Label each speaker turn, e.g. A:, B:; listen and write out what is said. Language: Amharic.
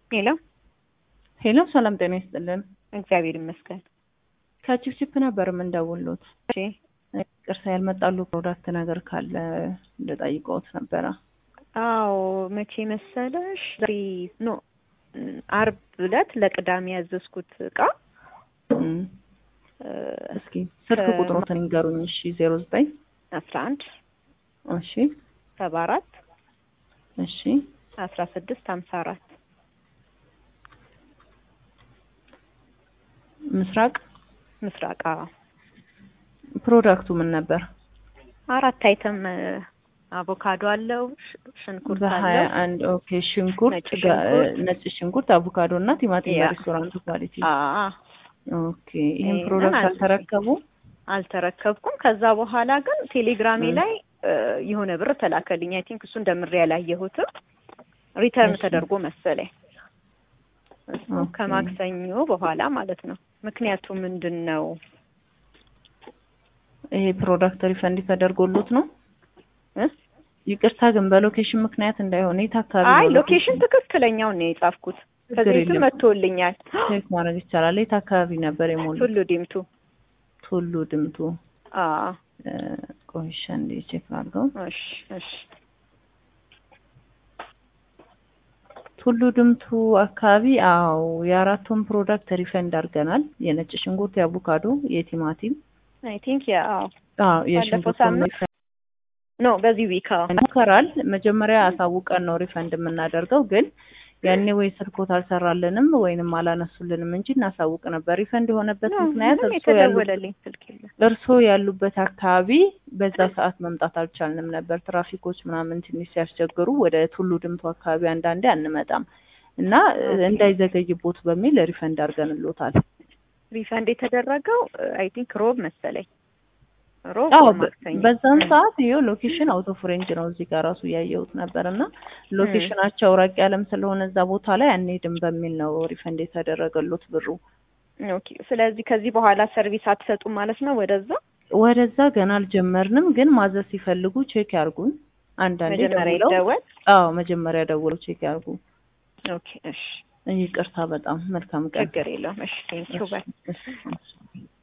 A: ሄሎ
B: ሄሎ ሰላም ጤና ይስጥልን።
A: እግዚአብሔር ይመስገን።
B: ከቺፕቺፕ ነበር የምንደውሉት።
A: እሺ
B: ቅርሳ ያልመጣሉ ፕሮዳክት ነገር ካለ እንደጠይቀውት ነበረ።
A: አዎ መቼ መሰለሽ? ዛሬ ኖ አርብ ዕለት ለቅዳሜ ያዘዝኩት እቃ
B: እም፣
A: እ፣
B: እስኪ ስልክ
A: ከ-
B: ቁጥሮትን ይንገሩኝ። እሺ ዜሮ ዘጠኝ
A: አስራ አንድ
B: እሺ
A: ሰባ አራት
B: እሺ
A: አስራ ስድስት ሀምሳ አራት
B: ምስራቅ
A: ምስራቅ አዎ።
B: ፕሮዳክቱ ምን ነበር?
A: አራት አይተም እ፣ አቮካዶ አለው፣ ሽ- ሽንኩርት
B: በሀያ
A: አለው።
B: አንድ ኦኬ። ሽንኩርት
A: ነጭ
B: ጋ-
A: ሽንኩርት።
B: ነጭ ሽንኩርት፣ አቮካዶ እና ቲማቲም
A: ያ።
B: በሬስቶራንት ኳሊቲ።
A: አዎ
B: ኦኬ። ይህን
A: ይሄንን
B: ፕሮዳክት
A: አዘዝኩኝ።
B: አልተረከቡ?
A: አልተረከብኩም። ከዛ በኋላ ግን ቴሌግራሜ
B: እ።
A: ላይ እ፣ የሆነ ብር ተላከልኝ። አይ ቲንክ እሱን ደምሬ ያላየሁትም ሪተርን
B: እሺ።
A: ተደርጎ መሰለኝ እሱ
B: ኦኬ።
A: ከማክሰኞ በኋላ ማለት ነው። ምክንያቱ ምንድን ነው?
B: ይሄ ፕሮዳክት ሪፈንድ ተደርጎሎት ነው?
A: እ?
B: ይቅርታ ግን በሎኬሽን ምክንያት እንዳይሆን የት አካባቢ
A: አይ
B: ነው
A: ሎኬሽን ትክክለኛውን ነው የጻፍኩት።
B: ችግር
A: ከዚህ በፊት
B: የለም።
A: መጥቶልኛል።
B: ቼክ ማድረግ ይቻላል። የት አካባቢ ነበር የሞሉት?
A: ቱሉ ዲምቱ።
B: ቱሉ ድምቱ።
A: አዎ
B: እ፣ ቆይ እሺ አንዴ ቼክ አድርገው።
A: እሺ እሺ
B: ቱሉ ድምቱ አካባቢ አዎ፣ የአራቱን ፕሮዳክት ሪፈንድ አድርገናል። የነጭ ሽንኩርት፣ የአቮካዶ፣ የቲማቲም
A: አይ ቲንክ ያ አዎ
B: አዎ፣
A: ባለፈው
B: የሽንኩርት
A: ሳምንት ኖ በዚህ ዊክ አዎ
B: ሞከራል። መጀመሪያ አሳውቀን ነው ሪፈንድ የምናደርገው፣ ግን ያኔ ወይ ስልኮት አልሰራልንም ወይንም አላነሱልንም እንጂ እናሳውቅ ነበር። ሪፈንድ የሆነበት
A: ኖ፣
B: ምክንያት
A: ምንም
B: እርስዎ ያሉ
A: የተደወለልኝ ስልክ የለም።
B: እርስዎ ያሉበት አካባቢ በዛ ሰዓት መምጣት አልቻልንም ነበር። ትራፊኮች ምናምን ትንሽ ሲያስቸግሩ ወደ ቱሉ ድምቱ አካባቢ አንዳንዴ አንመጣም እና እ፣
A: ኦኬ።
B: እንዳይዘገይቦት በሚል ሪፈንድ አድርገንሎታል።
A: ሪፈንድ የተደረገው አይ ቲንክ ሮብ መሰለኝ ሮብ
B: አዎ
A: ወይ
B: በ-
A: ማክሰኞ
B: በዛን
A: እ።
B: ሰዓት ይኸው ሎኬሽን አውቶ ፍሬንጅ ነው እዚህ ጋር ራሱ እያየሁት ነበር እና ሎኬሽናቸው ራቅ ያለም ስለሆነ እዛ ቦታ ላይ አንሄድም በሚል ነው ሪፈንድ የተደረገሎት ብሩ።
A: ኦኬ። ስለዚህ ከዚህ በኋላ ሰርቪስ አትሰጡም ማለት ነው ወደዛ?
B: ወደዛ ገና አልጀመርንም፣ ግን ማዘዝ ሲፈልጉ ቼክ ያርጉን። አንዳንዴ
A: መጀመሪያ
B: ደውለው
A: ይደወል።
B: አዎ መጀመሪያ ደውለው ቼክ ያርጉ።
A: ኦኬ። እሺ፣
B: ይቅርታ በጣም መልካም ቀን።
A: ችግር የለውም። እሺ፣ ቴንኪው ባይ
B: እሺ፣ እሺ።